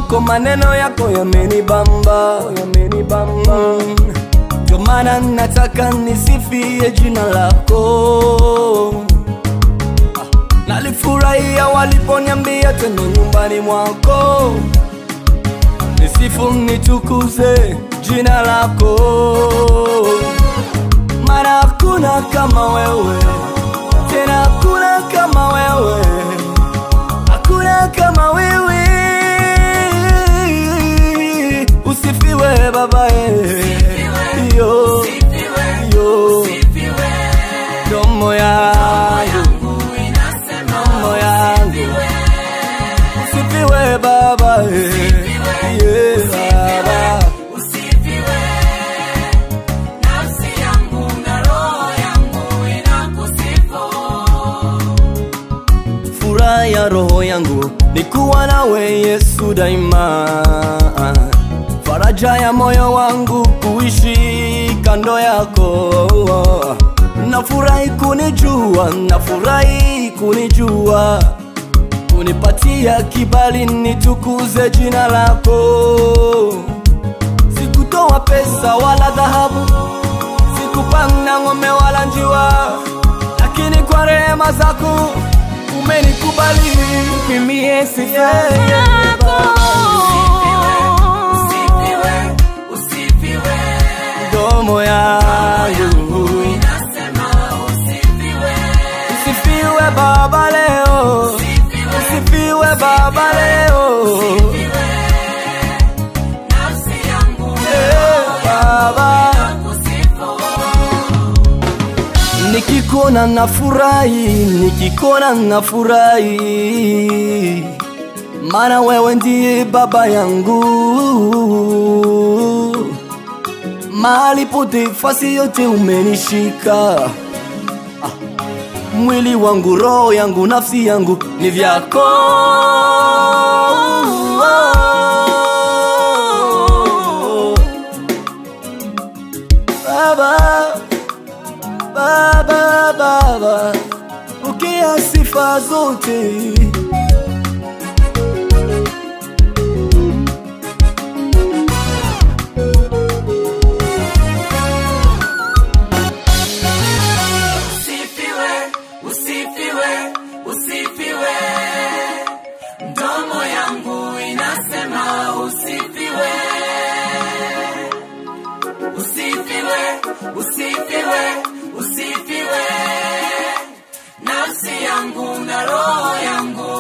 wako, maneno yako yamenibamba, yamenibamba. Ndio maana nataka nisifie jina lako. Nalifurahia waliponiambia twende nyumbani mwako, nisifu nitukuze jina lako, maana hakuna kama wewe, tena hakuna kama wewe, hakuna kama wewe. Usifiwe Baba, eh. yo yo, domo yangu domo yangu Usifiwe Baba, eh. yeah, Baba. Furaha ya roho yangu ni kuwa nawe Yesu daima, faraja ya moyo wangu kuishi kando yako. Nafurahi kunijua, nafurahi kunijua, unipatia kibali nitukuze jina lako. Sikutoa pesa wala dhahabu, sikupanda ng'ombe wala njiwa, lakini kwa rehema zako umenikubali mimi sifa Yako. domo yangu usifiwe Baba leo, usifiwe Baba leo, eh, Baba nikikona nafurahi, nikikona nafurahi, maana wewe ndiye baba yangu. Mahali pote, fasi yote umenishika. Ah, mwili wangu, roho yangu, nafsi yangu ni vyako. Baba Baba, Baba, pokea sifa zote. Usifiwe, usifiwe, usifiwe. Mdomo yangu inasema usifiwe. Usifiwe, usifiwe, usifiwe. Nafsi yangu na roho yangu